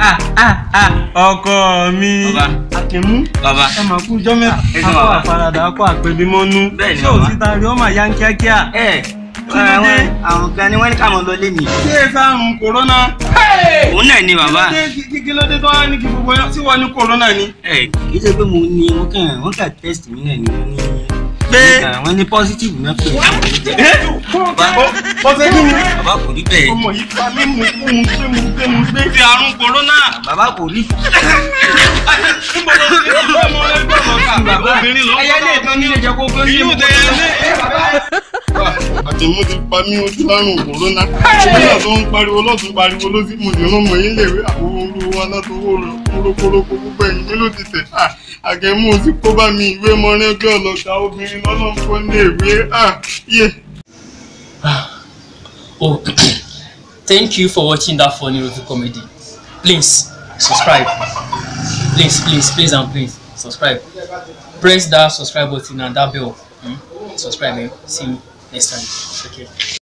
ah ah ah ọkọ mi Bàbá. àkìmú bàbá ẹ máa kú jọ́ mẹ́ta ẹ ṣé akọ bàbá. àfaradà akọ àpèbímọ́nú Bẹ́ẹ̀ ni ṣé ò bàbá. sí tari ọmọ àyà ń kíákíá ẹ Kí ló dé? àwọn kan ni wọ́n ní káwọn lọ lé mi. ṣé ẹ sáàrùn kòrónà òun náà ni bàbá. kí ló dé- kí- kí ló dé tó wá ní kí gbogbo yẹn tí wọ́n ní kòrónà ni. ẹ kì í ṣe pé mo ní wọ́n kàn wọ́n kàn test mi náà ni wọ́n ní. Pé- wọ́n ní positive náà pé. ọ̀sẹ̀ kí ni. bàbá kò rí bẹ́ẹ̀. ọmọ yìí pa mí mu kú mu gbé mu gbé mu gbé fi àrùn kòrónà. bàbá kò rí. níbo ló ti rí ọmọ ẹgbẹ́ ọ̀gá obìnrin ló ń ẹyẹ lè tán nílé jẹ kó gbé Ìlú tẹ̀yẹ lé. Àtẹ̀mú ti pa mí ojú lárùn kòrónà. Nígbà tó ń pariwo lọ́tún pariwo ló sì mú ìran mọ̀ yín léwé àwọn olówó alátọwọ́ kórókórókó gbogbo ẹ̀yìn mi ló ti tẹ̀. Àgẹ̀mú ti kó bá mi ìwé mọ́rẹ́ bí ọlọ́ta obìnrin lọ́lọ́run kó ní ìwé. Yé. Oh, thank you for watching that funny review comedy. Please subscribe. Please, please, please, and please subscribe. Press that subscribe button and that bell. Hmm? Subscribe. Eh? See you next time. Okay.